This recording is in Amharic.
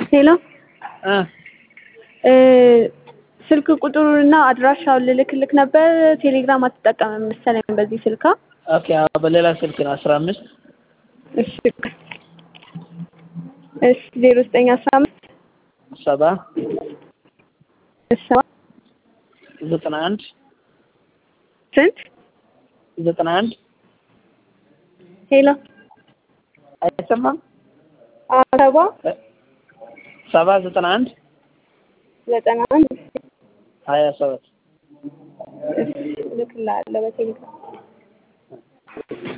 ሄሎ እ እ ስልክ ቁጥሩንና አድራሻውን ልልክልክ ነበር። ቴሌግራም አትጠቀምም መሰለኝ በዚህ ስልካ። ኦኬ አዎ፣ በሌላ ስልክ ነው አስራ አምስት እሺ እሺ ዜሮ ዘጠኝ አስራ አምስት ሰባ ሰባ ዘጠና አንድ ስንት ዘጠና አንድ ሄሎ አይሰማም? ሰባ እ ሰባ ዘጠና አንድ ዘጠና አንድ ሀያ ሰባት እሺ እልክልሃለሁ በቴሌግራም